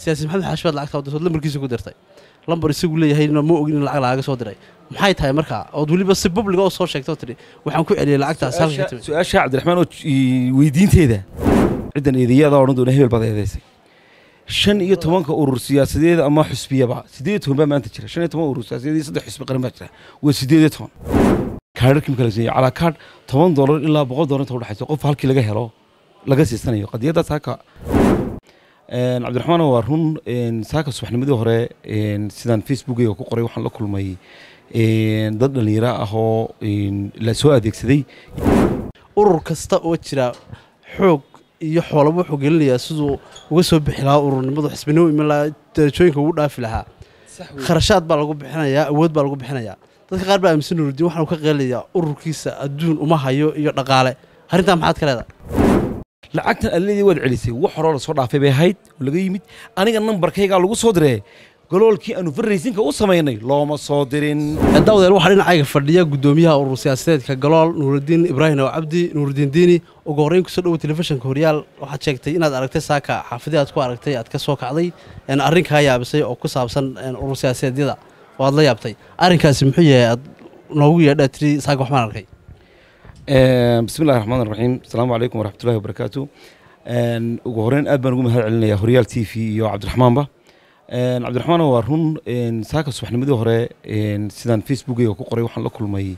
siyaasi maxamed xaashi baad lacagta dirtood lambarkiisa ku dirtay lambar isagu leeyahayna ma ogin in lacag lagaga soo diray maxay tahay markaa ood weliba si publiga oo soo sheegtay oo tidhi waxaan ku celiyey lacagtaas halka timid su-aasha cabdiraxmaan oo j- weydiinteeda ciddan eedayaada odhan doona hebel baad eedaysay shan iyo tobanka urur siyaasadeed ama xusbiyaba siddeed iyo toban baa maanta jira shan iyo toban urur siyaasadeed iyo saddex xusbi qaran baa jira waa siddeed iyo toban kaadharkii marka la siiyey calaa kaadh toban doolar ilaa boqol doolar inta udhexaysa qof halkii laga helo laga siisanayo qadiyaddaas haka Een, cabdiraxmaan waa run een, saaka subaxnimadii hore een, sidaan facebookeyga ku qoray waxaan la kulmay een, dad dhallinyaro ah oo een, la soo adeegsaday urur kasta oo jira xoog iyo xoolaba wuxuu gelinayaa siduu uga soo bixi lahaa ururnimadu xisbinimo iman lahaa darajooyinka ugu dhaafi lahaa kharashaad baa lagu bixinayaa awood baa lagu bixinayaa dadka qaar baa aaminsan nurudiin waxaanu ka qeelayaa ururkiisa adduun uma hayo iyo dhaqaale arrintaa maxaad ka leedahay lacagtan alleedii waad celisay wax horoo lasoo dhaafay bay ahayd oo laga yimid aniga nambarkaygaa lagu soo diree galoolkii aanu farraysinka u samaynay looma soo dirin daawdeel waxaa dhinacayga fadhiya guddoomiyaha urur siyaasadeedka galool nuurudiin ibraahim oo cabdi nuurudiin diini ugu horreyn kusoo dhowo telefishinka horyaal waxaad sheegtay inaad aragtay saaka xaafidii aad ku aragtay aad ka soo kacday een arrin kaa yaabisay oo ku saabsan een urur siyaasadeedyada oo aad la yaabtay arrinkaasi muxuu yahay aad noogu yeedhaa tiri saaka waxbaan arkay bismi illahi raxmaan raxiim asalaamu calaykum waraxmatullahi wabarakaatu Een, ugu horreyn aad baan ugu mahad celinayaa horyaal t v iyo cabdiraxmaanba Een, cabdiraxmaan waa run een, saaka subaxnimadii hore een, sidaan facebookeyga ku qoray waxaan la kulmay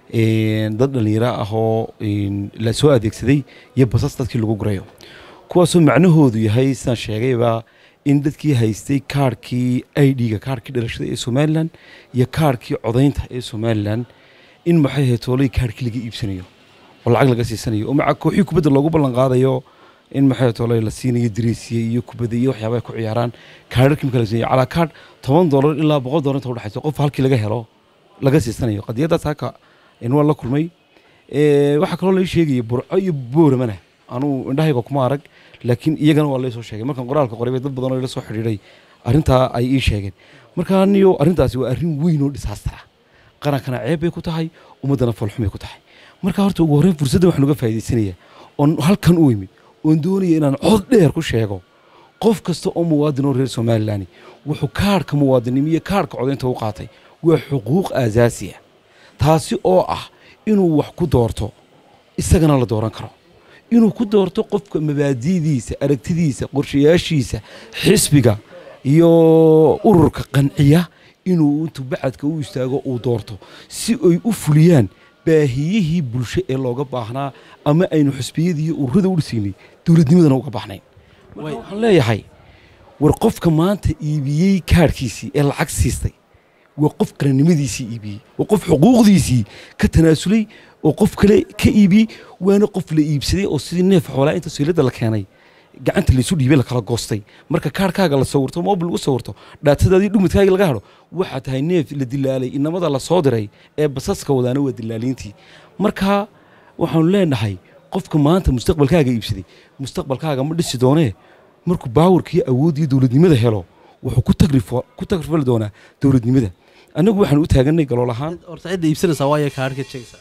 een, dad dhallinyaro ah oo een, la soo adeegsaday iyo basas dadkii lagu gurayo kuwaasoo macnahoodu yahay sidaan sheegayba in dadkii haystay kaarhkii i d-ga kaarhkii dhalashada ee somalilan iyo kaarhkii codaynta ee somalilan in maxay ahayd toolay kaarhkii laga iibsanayo oo lacag laga siisanayo oo maca kooxii kubadda loogu ballan qaadayo in maxay ahayd toolay la siinayo diriisiye iyo kubadda iyo waxyaaba ay ku ciyaaraan kaarharkii marka la siinayo calaa kaadh toban doolar ilaa boqol doolar inta udhexaysa qof halkii laga helo laga siisanayo qadiyaddaas haka in waa la kulmay Ee, waxaa kaloo lai sheegaya burco iyo booramana anuu indhahayga kuma arag laakiin iyagana waa laysoo sheegay markaan qoraalka qoray bay dad badan oo ila soo xidhiidhay arrintaa ay ii sheegeen marka aniyo arrintaasi waa arrin weyn oo dhisaastara qarankana ceeb bay ku tahay ummaddana foolxumay ku tahay marka horta ugu horreyn fursadda waxaan uga faa'iidaysanaya oon halkan u imid oon doonaya inaan cod dheer ku sheego qof kasta oo muwaadin oo reer somalilan wuxuu kaarhka muwaadinimo iyo kaarhka codaynta u qaatay waa xuquuq aasaasi ah taasi oo ah inuu wax ku doorto isagana la dooran karo inuu ku doorto qofka mabaadi'diisa aragtidiisa qorshayaashiisa xisbiga iyo ururka qanciya inuu intuu bacadka u istaago uu doorto si ay u fuliyaan baahiyihii bulsho ee looga baahnaa ama aynu xisbiyadii iyo ururada u dhisaynay dowladnimadana uga baahnayn marka waxaan leeyahay war qofka maanta iibiyey kaarhkiisii ee lacag siistay waa qof qarannimadiisii iibiyey waa qof xuquuqdiisii ka tanaasulay oo qof kale ka iibiyey waana qof la iibsaday oo sidii neef xoolaa inta sayladda la keenay gacanta laysu dhiibay la kala goostay marka kaarhkaaga la sawirto mobil lagu sawirto dhaatadaadii dhumadkaaga laga hadho waxaa tahay neef la dilaalay inamada la soo diray ee basaska wadaana waa dilaaliintii marka waxaanu leenahay qofka maanta mustaqbalkaaga iibsaday mustaqbalkaaga ma dhisi doonee markuu baawarkiiyo awooddiyo dowladnimada helo wuxuu ku tagrifo- ku tagrifali doonaa dowladnimada annagu waxaan u taaganay galool ahaan horta cidda iibsanaysaa waayo kaadhka sheegaysaa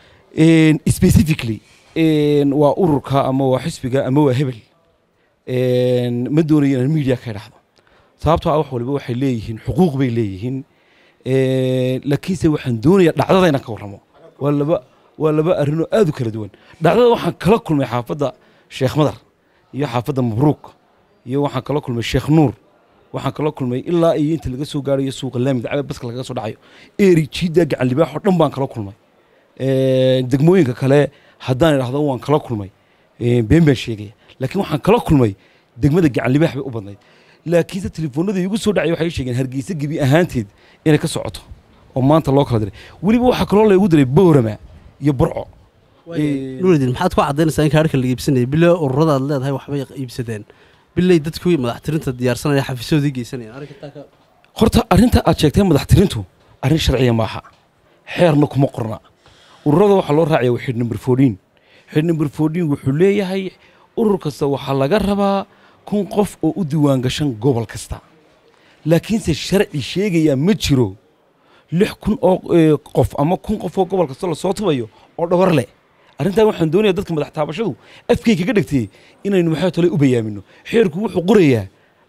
Een, specifically een, waa ururka ama waa xisbiga ama waa hebel Een, ma doonayo inaan media ka idhaahdo sababtoo ah wax waliba waxay leeyihiin xuquuq bay leeyihiin Een, laakiinse waxaan doonayaa dhacdada inaan ka warramo waa laba waa laba arrinoo aad u kala duwan dhacdada waxaan kala kulmay xaafadda sheekh madar iyo xaafadda mabruuk iyo waxaan kala kulmay sheekh nuur waxaan kala kulmay ilaa iyo inta laga soo gaarayo suuqa laamida cabe baska lagaga soo dhacayo eri jiidda gacan libaaxoo dhan baan kala kulmay Een, degmooyinka kale haddaan idhaahdo waan kala kulmay een, been baan sheegaya laakiin waxaan kala kulmay degmada gacan libaax bay u badnayd laakiinse telefoonada igu soo dhacay waxay sheegeen hargeysa gebi ahaanteed inay ka socoto oo maanta loo kala diray weliba waxaa kaloo laygu diray boorama iyo burco Ee, nuurudiin maxaad ku caddaynaysaa in kaadhka laga iibsanaya bile ururada aad leedahay waxbay iibsadeen biley dadkii madaxtirinta diyaarsanaya xafiisyoodii geysanayaan arrinkaa ka horta arrinta aad sheegtay madaxtirintu arrin sharciya maaha xeerna kuma qorna ururada waxaa loo raacaya waa xidh number fourteen xidh number fourteen wuxuu leeyahay urur kasta waxaa laga rabaa kun qof oo u diiwaan gashan gobol kasta laakiinse sharci sheegaya ma jiro lix kun oo eh, qof ama kun qof oo gobol kasta lasoo tubayo oo dhawar leh arrintan waxaan doonayaa dadka madax taabashadu afkay kaga dhegtay inaynu maxay tole u bayaamino xeerku wuxuu qorayaa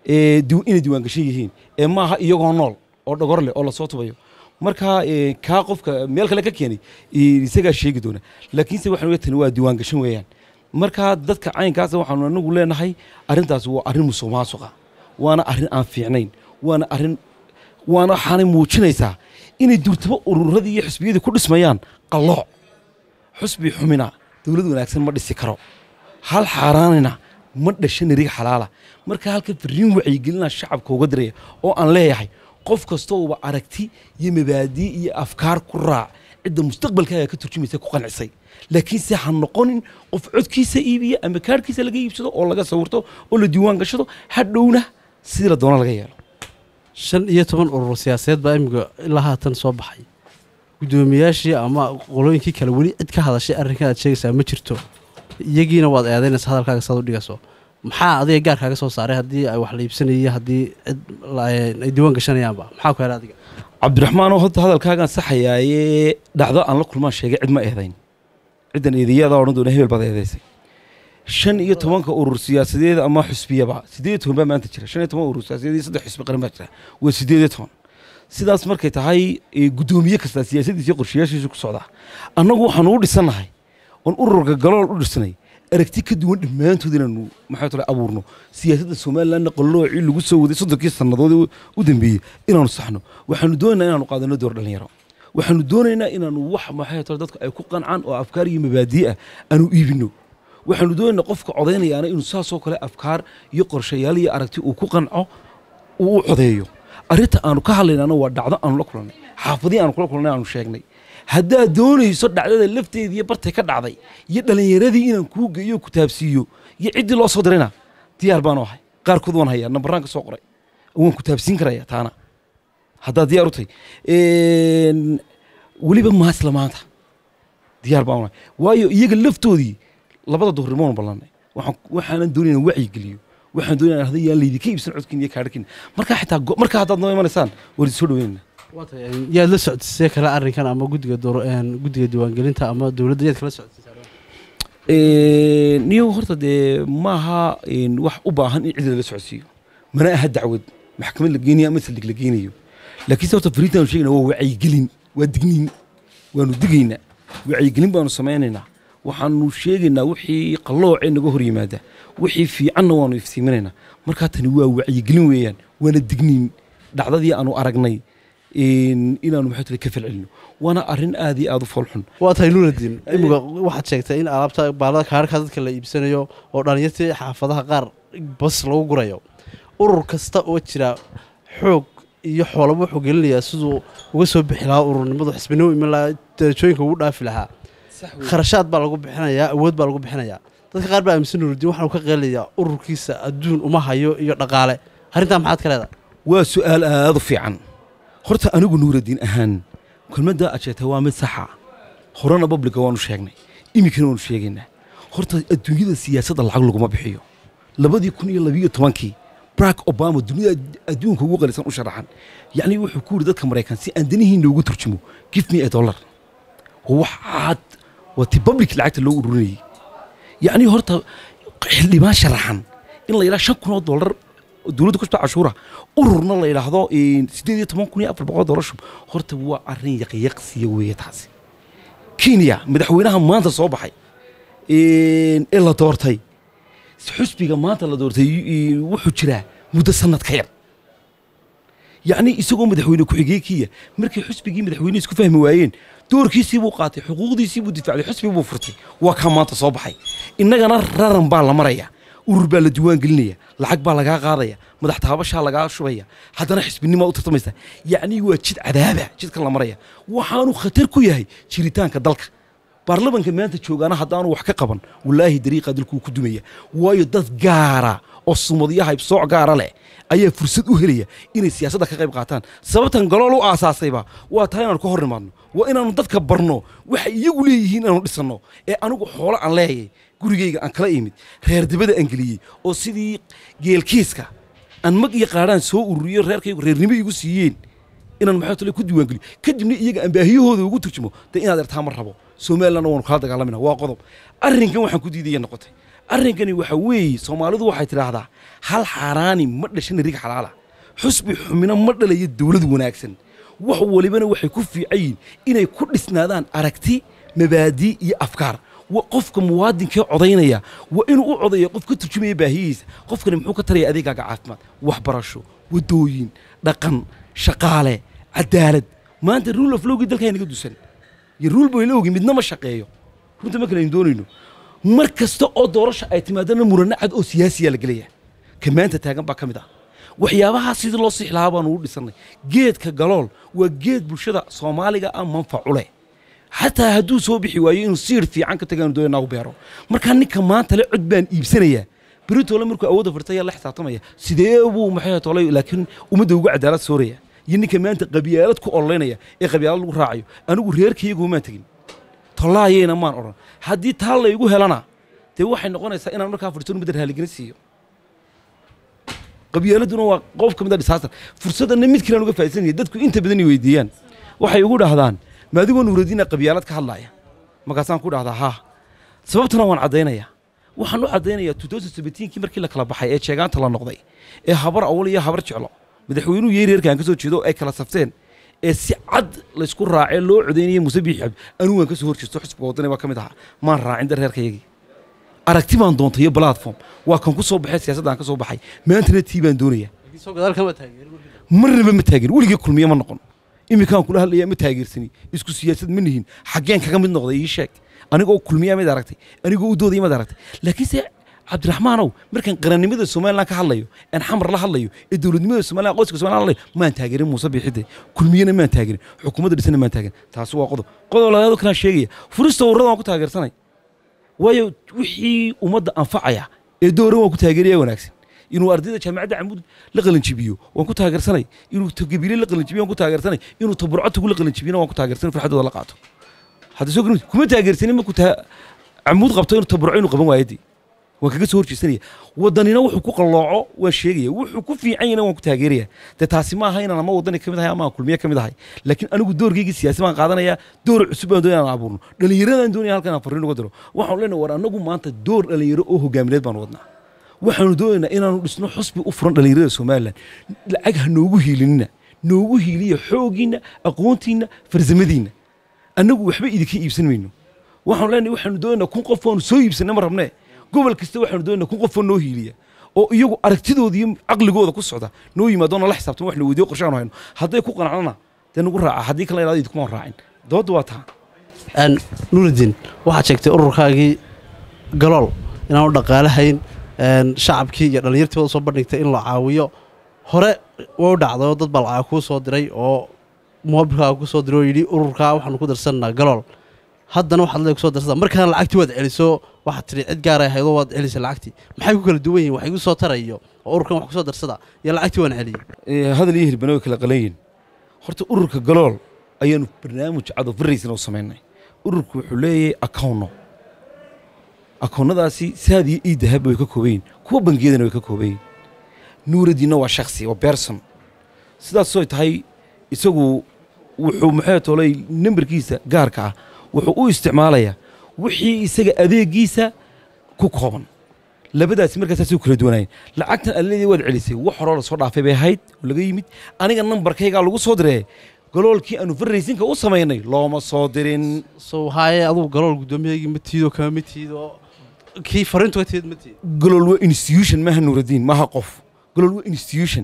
ee, diw- inay diiwaangashan yihiin ee maaha iyagoo nool oo dhogor leh oo lasoo tubayo marka ee, kaa qofka meel kale ka keenay ee, isagaa sheegi doona laakiinse waxaan oga tani waa diiwaangashan weeyaan marka dadka caynkaasa waxaanu anagu leenahay arrintaas waa arrin musuq maasuqa waana arrin aan fiicnayn waana arrin waana waxaanay muujinaysaa inay durtabo ururadii iyo xisbiyadii ku dhismayaan qallooc xusbi xumina dowlad wanaagsan ma dhisi karo hal xaaraanina ma dhasha nariga xalaala marka halka fariin wacyigelina shacabka uga diraya oo aan leeyahay qof kastooba aragti iyo mabaadii iyo afkaar ku raac cidda mustaqbalkaaga ka turjumaysa ku qancisay laakiinse ha noqonin qof codkiisa iibiya ama kaarhkiisa laga iibsado oo laga sawirto oo la diiwaan gashado hadhowna sidii la doona laga yeelo shan iyo toban urur siyaasadeed baa imika ilaa haatan soo baxay guddoomiyaashii ama qolooyinkii kale weli cid ka hadashay arrinkan aad sheegaysaa ma jirto iyagiina waad eedaynaysa hadalkaaga saad u dhigayso maxaa adiga gaarkaaga soo saaray haddii ay wax la iibsanayay haddii cid la- ay diiwaan gashanayaanba maxaa ku helay adiga cabdiraxmaanoo horta hadalkaagaan saxayaaye dhacdo aan la kulmaan sheegay cid ma eedayn ciddan eedayadaa odhan doona hebel baad eedaysay shan iyo tobanka urur siyaasadeed ama xusbiyaba siddeed iyo toban baa maanta jira shan iyo toban urur siyaasadeed iyo saddex xusbi qaran baa jira waa siddeed iyo toban sidaas markay tahay ee, guddoomiye kasta siyaasadiisa iyo qorshayaashiisu ku socdaa annagu waxaanu u dhisannahay oon ururka galool u dhisanay aragti ka duwan dhammaantood inaanu maxaa tole abuurno siyaasadda somalilandna qalloocii lagu soo waday soddonkii sannadood u- u dambeeyey inaanu saxno waxaanu doonaynaa inaanu qaadano door dhalinyaro waxaanu doonaynaa inaanu wax maxay tole dadku ay ku qancaan oo afkaar iyo mabaadii ah aanu iibino waxaanu doonaynaa qofka codaynayaana inuu saasoo kale afkaar iyo qorshayaal iyo aragti uu ku qanco uu u codeeyo arrinta aanu ka hadlaynana waa dhacdo aanu la kulannay xaafadii aanu kula kulannay aanu sheegnay haddaad doonayso dhacdada lafteedii bartay ka dhacday iyo dhallinyaradii inaan kuu geeyo ku taabsiiyo iyo ciddii loo soo dirayna diyaar baanu ahay qaarkood waan hayaa nambaraan ka soo qoray waan ku taabsiin karaya taana haddaad diyaar u tahay Een, weliba maasla maanta diyaar baan ahay waayo iyaga laftoodii labada duhurnimoon ballannay waxaan waxaanan doonayna wacyi geliyo waxaan doonayna hadda yaan laydinka iibsan codkiin iyo kaadhakiin markaa xitaa go- markaa haddaad noo imanaysaan waan idin soo dhaweynayna waatay yaad la socodsiisay kale arrinkan ama guddiga dooro een, guddiga diiwaangelinta ama dowladda yaad kala socodsiisay niyo horta dee maaha een, wax u baahan in cid lala socodsiiyo mana aha dacwad maxkamad la geenayo ama saldhig la geenayo laakiinse horta fariintaanu sheegayna waa wacyigelin waa digniin waanu digaynaa wacyigelin baanu samaynaynaa waxaanu sheegaynaa wixii qalloocee naga hor yimaada wixii fiicanna waanu iftiiminaynaa markaa tani waa wacyigelin weeyaan waana digniin dhacdadii aanu aragnay een, inaanu maxay tale ka falcelino waana arrin aad iyo aad u foolxun waa tahay nuuladdiin imika waxaad sheegtay in alaabta baalada kaarhka dadka la iibsanayo oo dhalinyartii xaafadaha qaar bas lagu gurayo urur kasta oo jira xoog iyo xoolaba wuxuu gelinayaa siduu uga soo bixi lahaa ururnimadu xisbinimo iman lahaa darajooyinka ugu dhaafi lahaa kharashaad baa lagu bixinayaa awood baa lagu bixinayaa dadka qaar baa aaminsan nuurudiin waxaanu ka qeelayaa ururkiisa adduun uma hayo iyo dhaqaale arrintaa maxaad ka leedahay waa su'aal aad u fiican horta anigu nuuraddiin ahaan kelmadda aad sheegtay waa mid saxa horena babliga waanu sheegnay iminkana waanu sheegaynaa horta adduunyada siyaasadda lacag laguma bixiyo labadii kun iyo labiyo tobankii barack obama dunida adduunka ugu qalisan u sharaxan yacni wuxuu ku yidhi dadka maraykan si aan danihiin loogu turjumo give me a dollar waa wax cad waa ti public lacagta loo ururinayay yacni horta xildhibaan sharaxan in la yidhaha shan kun oo dollar dowladda ku shubta cashuura ururna la yidhaahdo siddeed iyo toban kun iyo afar boqol dollar shub horta waa arrin yaqyaqsiya weeye taasi kenya madaxweynaha maanta soo baxay ee la doortay xusbiga maanta la doortay ee, wuxuu jiraa muddo sanad ka yar yacni isagoo madaxweyne ku-xigeenkiya markii xusbigii madaxweyne isku fahmi waayeen doorkiisii buu qaatay xuquuqdiisii buu difacday xusbi buu furtay waa kaa maanta soo baxay innagana raran baa la maraya urur baa la diiwaan gelinaya lacag baa lagaa qaadaya madax taabashaa lagaa shubaya haddana xisbinimaa u tartamaysa yacni waa jid cadaaba jidka la maraya waxaanu khatar ku yahay jiritaanka dalka baarlamanka maanta joogaana haddaanu wax ka qaban wallaahi dariiqa dalkuu ku dumaya waayo dad gaara oo sumadiyaha ibsooc gaara leh ayaa fursad u helaya inay siyaasadda ka qayb qaataan sababtan galool u aasaasayba waa tahay inaanu ka hor nimaadno waa inaanu dadka barno waxay iyagu leeyihiin inaanu dhisanno ee anigu xoolo aan leeyay gurigayga aan kala imid reer dibada aan geliyey oo sidii geelkiiska aan mag iyo qaadhaan soo ururiyo reerkaygu reernimo igu siiyeen inaan maxaa tale ku diiwaangeliyo kadibna iyaga aan baahiyahooda ugu turjumo dee inaad ertaa ma rabo somalilandna waanu kala dagaalamina waa qodob arrinkan waxaan ku diidaya noqotay arrinkani waxa weeye soomaalidu waxay tidhaahdaa hal xaaraani ma dhashan rig xalaala xusbi xumina ma dhalayo dowlad wanaagsan wax walibana waxay ku fiican yihiin inay ku dhisnaadaan aragti mabaadii iyo afkaar wa qofka muwaadinkee codaynaya waa inuu u codayo qof ka turjumaya baahiyihiisa qofkani muxuu ka taraya adeegaaga caafimaad waxbarasho wadooyin dhaqan shaqaale cadaalad maanta rule of lowgii dalkaa inaga dusan iyo rule boy lowgii midna ma shaqeeyo runta ma kale aynu doonayno mar kasta oo doorasha ay timaadana murano cad oo siyaasiyaa la gelaya ka maanta taagan baa ka mid ah waxyaabahaa sidii loo sixi lahaa baanu u dhisannay geedka galool waa geed bulshada soomaaliga ah manfacu leh xataa hadduu soo bixi waayo inuu siir fiican ka tagaanu doonanaa u beero markaa ninka maanta le cod baan iibsanayaa beritole markuu awoodda firtaya la xisaabtamaya sidee buu maxay tolay laakiin ummadda ugu cadaalad sooraya iyo ninka maanta qabyaalad ku ololeynaya ee qabyaalad lagu raacayo anigu reerkayaguma maan tegin tollaayayna maan odhan haddii taa laygu helana dee waxay noqonaysaa inaan markaa fursadun ummadda raaligelin siiyo qabyaaladuna waa qof ka mid a disaastar fursadana mid kalean uga faa'iidsanaya dadku inta badan i weydiiyaan waxay ugu dhahdaan ma adigoo nuuradiina qabyaalad ka hadlaaya markaasaan ku dhahdaa haa sababtana waan caddaynaya waxaan u caddaynayaa kii markii la kala baxay ee jeegaanta la noqday ee habar awal iyo habar jeclo madaxweynuhu yeeri reerkaan ka soo jeedo ay kala safteen ee si cad laysku raacee loo codaynayay muuse biixi cabdi anigu waan ka soo horjeesto xisbiga waddani baa ka mid ahaa maan raacin dar reerkayagii aragti baan doontay iyo platform waa kan ku soo baxay siyaasaddaan ka soo baxay maantana tii baan doonaya soo gadaal kama taageerin marnaba ma taageerin weligii kulmiye ma noqon iminkaan kula hadlayaa ma taageersani isku siyaasad ma nihin xaggeen kaga mid noqday ii sheeg anigoo kulmiyaa mid aragtay anigoo u doodaya mid aragtay laakiinse cabdiraxmaanow markaan qarannimada somalilan ka hadlayo aan xamar la hadlayo ee dowladnimada somalilan qoyska somalilan hadlayo maan taageerin muuse biixide kulmiyena maan taageerin xukuumadda dhisana maan taageerin taasi waa qodob qodob labaad kalaan sheegaya furista ururada waan ku taageersanay waayo wixii ummadda anfacaya ee doora waan ku taageeraya wanaagsan inuu ardayda jaamacadda camud la qalinjibiyo waan ku taageersanay inuu tagabile la qalinjibiyo waan ku taageersanay inuu taburcatugu la qalinjibiyona waan ku taageersanay farxadooda la qaato hadda soo garin kuma taageersanin markuu taa camuud qabto inuu taburco inuu qaban waayadii waan kaga soo horjeesanaya wadanina wuxuu ku qallooco waan sheegaya wuxuu ku fiican yahna waan ku taageeraya dee taasi ma aha inaan ama wadani ka mid ahay ama aan kulmiye ka mid ahay laakiin anigu doorkaygii siyaasi baan qaadanaya door cusub baan doonaya inaan abuurno dhallinyaradaan doonaya halkan aan farriin uga diro waxaan leenahay war annagu maanta door dhallinyaro oo hogaamineed baan wadnaa waxaanu doonaynaa inaanu dhisno xusbi u furan dhallinyarada somalilan lacag ha noogu hiilinina noogu hiiliya xooggiinna aqoontiinna farsamadiinna annagu waxba idinka iibsan mayno waxaanu leenahay waxaanu doonaynaa kun qof waanu soo iibsanay ma rabnee gobol kasta waxaanu doonaynaa kun qofoo noo hiiliya oo iyagu aragtidooda iyo caqligooda ku socda noo yimaado nala xisaabtan wax la weydiyo qorshe aanu hayno hadday ku qanacnana dee nagu raaca haddii kale ilaada idinkumaan raacin doodda waa taa nuuridiin waxaad sheegtay ururkaagii galool inaanu dhaqaale hayn shacabkii iyo dhallinyartii wada soo bandhigtay in la caawiyo hore way u dhacday oo dad baa lacag kuu soo diray oo moobilkaaga ku soo diray oo yidhi ururkaa waxaanu ku darsanaa galool haddana waxaad leeg kusoo darsada markaana lacagtii waad celiso waxaad tidhi cid gaaray ahaydoo waad celisay lacagtii maxay ku kala duwan yihin wax igu soo tarayo oo ururkan wax kusoo darsada iyo lacagtii waan celiyey hadal iyo hirbana way kala qalan yihin horta ururka galool ayaanu barnaamij cado faraysana u samaynay ururku wuxuu leeyahay akawno akoonnadaasi saad iyo ii dahab way ka kooban yihin kuwa bangiyadana way ka kooban yihin nuuradiinna waa shaksi waa berson sidaasoo tahay isagu wuxuu maxay tolay nambarkiisa gaarka ah wuxuu u isticmaalayaa wixii isaga adeegiisa ku kooban labadaasi markaasaasay u kala duwanaayeen lacagtan alleedii waad celisay wax horoo lasoo dhaafay bay ahayd oo laga yimid aniga nambarkaygaa lagu soo diree galoolkii aanu farraysinka u samaynay looma soo dirin so haaye adugu galool guddoomiyaygii ma tiido kama ma tiido kii fariintu ka tiid ma tiid galool waa institution maaha nuuradiin maaha qof galool waa institution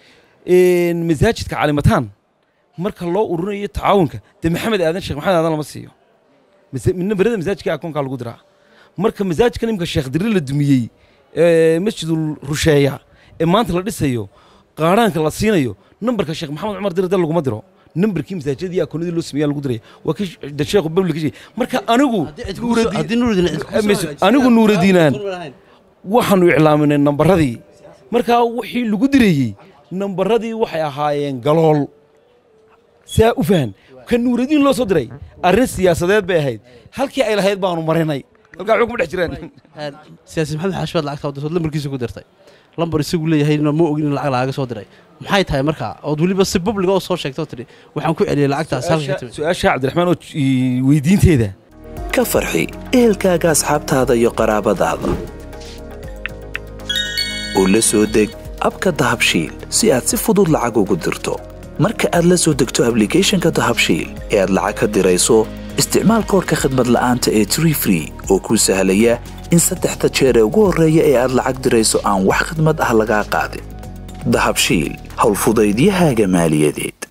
masaajidka calimataan marka loo ururinayo tacaawunka dee maxamed aadan sheekh maxamed aadan lama siiyo nambarada masaajidka akoonkaa lagu diraa marka masaajidka nimka sheekh dirre la dumiyey masjidul rusheeya ee maanta la dhisayo qaaraanka la siinayo nambarka sheekh maxamed cumar dirade laguma diro nambarkii masaajidadii akoonadii loo sameeyaa lagu diraya waa ka sheekhu babli ka sheegay marka anigu haddii nuuridiin cid anigu nuuradiinaan waxaanu iclaaminay nambaradii markaa wixii lagu direeyey nambaradii waxay ahaayeen galool saa u fahan ka nuuradiin loo soo diray arrin siyaasadeed bay ahayd halkii ay lahayd baanu marinay halkaa xog ma dhex jiraan siyaasi maxamed xaashibaad lacagta dirtood lambarkiisa ku dirtay lambar isagu leeyahayna ma ogin in lacag lagaga soo diray maxay tahay markaa ood weliba si publiga oo soo sheegto tidhi waxaan ku celiyey lacagtaas halka ka timid su-aasha cabdiraxmaan oo weydiinteeda ka farxi ehelkaaga asxaabtaada iyo qaraabadaada oo la soo deg abka dahabshiil si aad si fudud lacag ugu dirto marka aad la soo degto ablicathonka dahabshiil ee aad lacag ka dirayso isticmaal koorka khadmad la'aanta ee tree free oo kuu sahlaya in saddexda jeer ee ugu horreeya ee aad lacag dirayso aan wax khadmad ah lagaa qaadin dahabshiil howlfudaydiyahaaga maaliyadeed